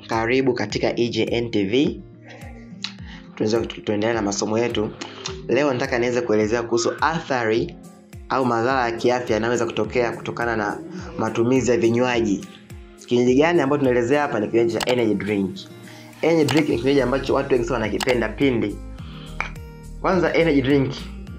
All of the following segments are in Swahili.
karibu katika EJN TV. Tunaweza tuendelea na masomo yetu. Leo nataka niweze kuelezea kuhusu athari au madhara ya kiafya yanayoweza kutokea kutokana na matumizi ya vinywaji. Kinywaji gani ambacho tunaelezea hapa ni kinywaji cha energy drink. Energy drink ni kinywaji ambacho watu wengi sana wanakipenda pindi. Kwanza energy drink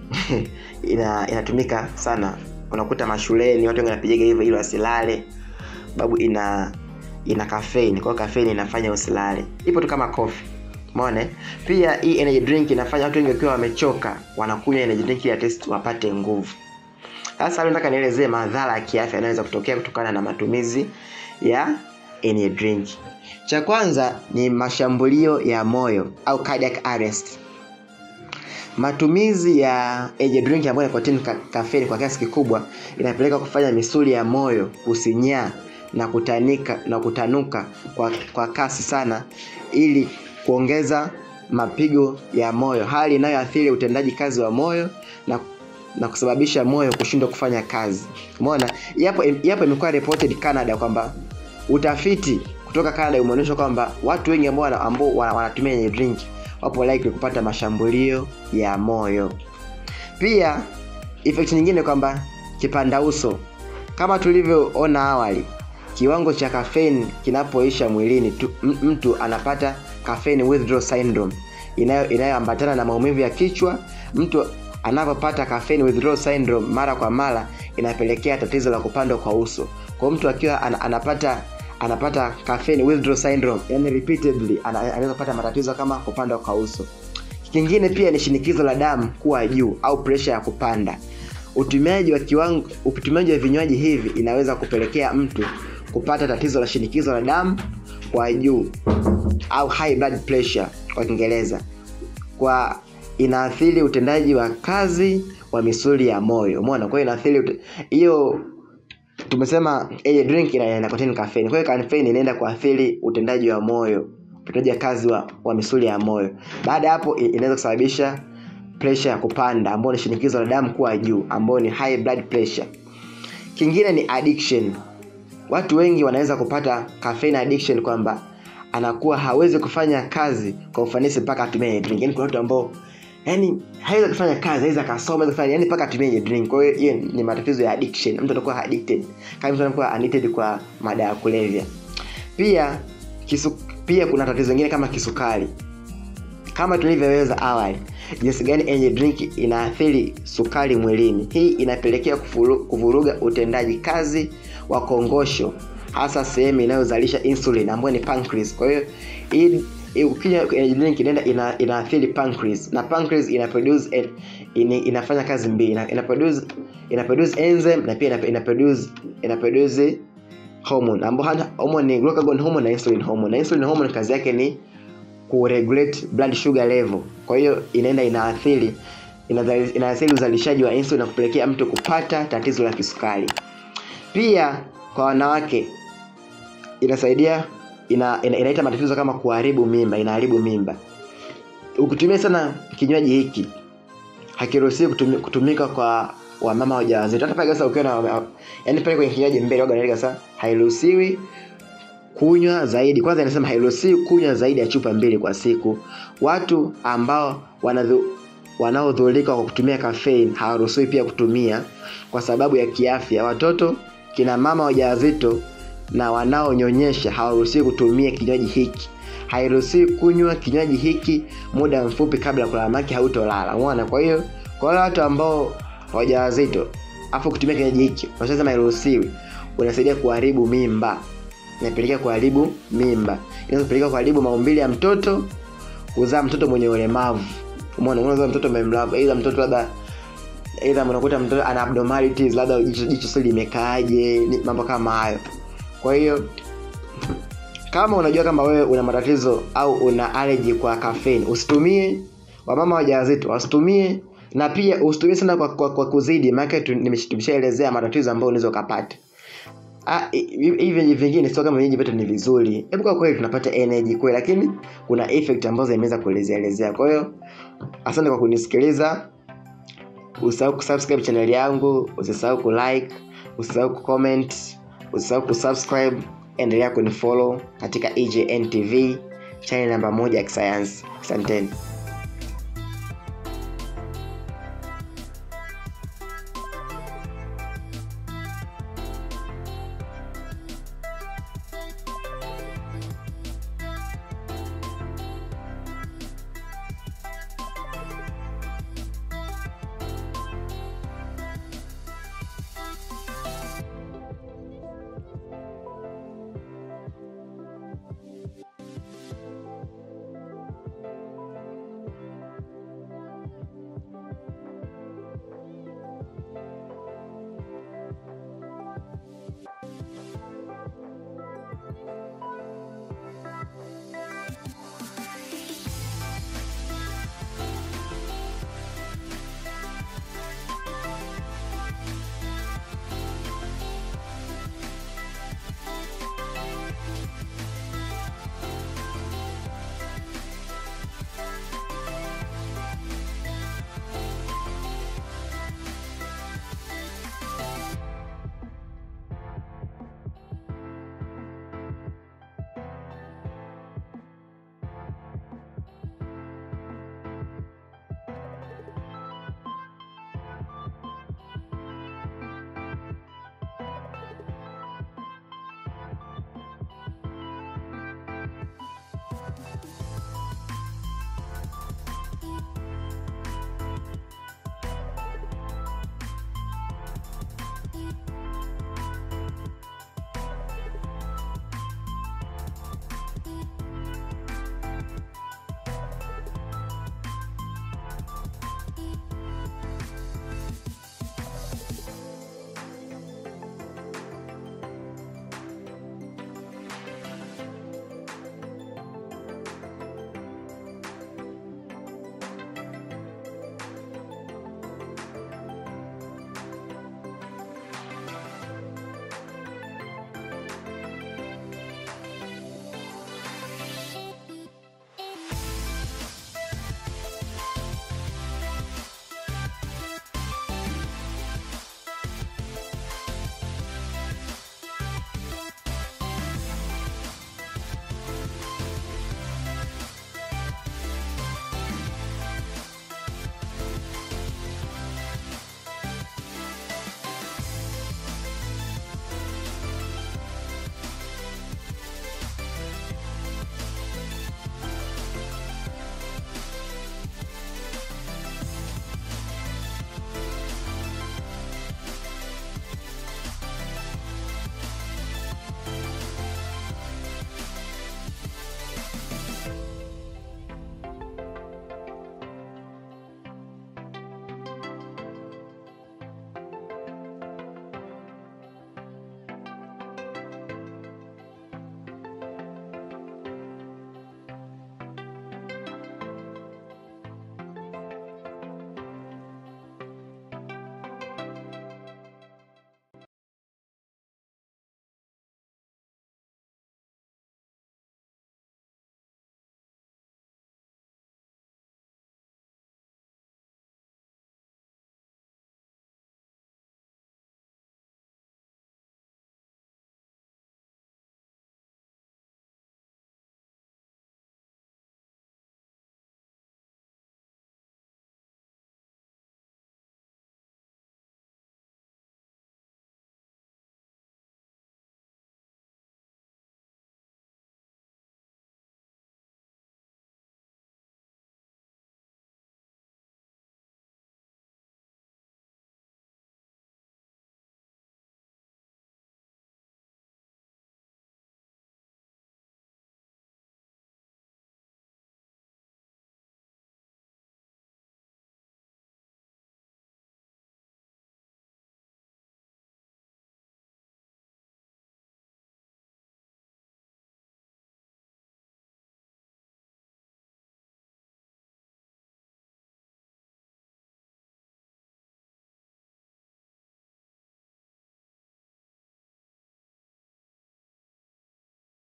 ina inatumika sana unakuta mashuleni watu wengi wanapiga hivyo ili wasilale sababu ina ina caffeine kwa hiyo caffeine inafanya usilale ipo tu kama coffee umeona pia hii energy drink inafanya watu wengi wakiwa wamechoka wanakunywa energy drink ya test wapate nguvu sasa leo nataka nielezee madhara ya kiafya yanayoweza kutokea kutokana na matumizi ya energy drink cha kwanza ni mashambulio ya moyo au cardiac arrest matumizi ya energy drink ambayo ina contain caffeine kwa kiasi kikubwa inapeleka kufanya misuli ya moyo kusinyaa na kutanika na kutanuka kwa, kwa kasi sana ili kuongeza mapigo ya moyo hali inayoathiri utendaji kazi wa moyo na na kusababisha moyo kushindwa kufanya kazi umeona yapo yapo imekuwa reported Canada kwamba utafiti kutoka Canada umeonyesha kwamba watu wengi ambao ambao wanatumia energy drink wapo likely kupata mashambulio ya moyo pia effect nyingine kwamba kipanda uso kama tulivyoona awali kiwango cha caffeine kinapoisha mwilini tu, mtu anapata caffeine withdrawal syndrome inayo inayoambatana na maumivu ya kichwa mtu anapopata caffeine withdrawal syndrome mara kwa mara inapelekea tatizo la kupandwa kwa uso kwa mtu akiwa an, anapata anapata caffeine withdrawal syndrome yani repeatedly anaweza kupata matatizo kama kupanda kwa uso kingine pia ni shinikizo la damu kuwa juu au presha ya kupanda utumiaji wa kiwango utumiaji wa vinywaji hivi inaweza kupelekea mtu kupata tatizo la shinikizo la damu kwa juu au high blood pressure kwa kiingereza kwa inaathiri utendaji wa kazi wa misuli ya moyo umeona kwa hiyo inaathiri hiyo tumesema ile drink ina, ina contain caffeine kwa hiyo caffeine inaenda kuathiri utendaji wa moyo utendaji wa kazi wa, wa misuli ya moyo baada ya hapo inaweza kusababisha pressure ya kupanda ambayo ni shinikizo la damu kuwa juu ambayo ni high blood pressure kingine ni addiction watu wengi wanaweza kupata caffeine addiction kwamba anakuwa hawezi kufanya kazi kwa ufanisi mpaka atumie drink yani kuna watu ambao yani hawezi kufanya kazi hawezi akasoma hawezi kufanya yani mpaka atumie drink kwa hiyo hiyo ni matatizo ya addiction mtu anakuwa addicted kama mtu anakuwa addicted kwa madawa ya kulevya pia kisu, pia kuna tatizo lingine kama kisukari kama tulivyoweza awali jinsi gani energy drink inaathiri sukari mwilini hii inapelekea kufuru, kuvuruga utendaji kazi wa kongosho hasa sehemu inayozalisha insulin ambayo ni pancreas kwa hiyo ukinywa energy drink inaenda ina, inaathiri pancreas na pancreas ina produce in, inafanya kazi mbili ina, ina produce ina produce enzyme na pia ina, ina produce ina produce hormone ambayo hormone ni glucagon hormone na insulin hormone na insulin hormone kazi yake ni kuregulate blood sugar level kwa hiyo inaenda inaathiri inaathiri uzalishaji wa insulin na kupelekea mtu kupata tatizo la kisukari pia kwa wanawake inasaidia ina, ina, inaita matatizo kama kuharibu mimba inaharibu mimba ukitumia sana kinywaji hiki hakiruhusiwi kutumi, kutumika kwa wamama wajawazito hata pale sasa ukiwa na yani pale kwenye kinywaji mbele waga sasa hairuhusiwi kunywa zaidi kwanza inasema hairuhusiwi kunywa zaidi ya chupa mbili kwa siku watu ambao wanadhu, wanaodhurika kwa kutumia caffeine hawaruhusiwi pia kutumia kwa sababu ya kiafya watoto kina mama wajawazito na wanaonyonyesha hawaruhusiwi kutumia kinywaji hiki hairuhusiwi kunywa kinywaji hiki muda mfupi kabla ya kulala maki hautolala umeona kwa hiyo kwa wale watu ambao wajawazito afu kutumia kinywaji hiki wanasema hairuhusiwi unasaidia kuharibu mimba inapelekea kuharibu mimba inaweza kupelekea kuharibu maumbile ya mtoto kuzaa mtoto mwenye ulemavu umeona unaweza mtoto memlavu aidha mtoto labda aidha unakuta mtoto ana abnormalities labda jicho jicho sio limekaaje mambo kama hayo kwa hiyo kama unajua kama wewe una matatizo au una allergy kwa caffeine usitumie wamama wajawazito wasitumie na pia usitumie sana kwa, kwa, kwa kuzidi maana tumeshaelezea matatizo ambayo unaweza ukapata hivi vingine sio kama vinywaji vyote ni vizuri hebu kwa kweli tunapata energy kweli lakini kuna effect ambazo imeweza kuelezeaelezea kwa hiyo asante kwa kunisikiliza usisahau kusubscribe channel yangu usisahau kulike usisahau kucomment usisahau kusubscribe endelea kunifollow katika EJN TV channel namba moja ya kisayansi asanteni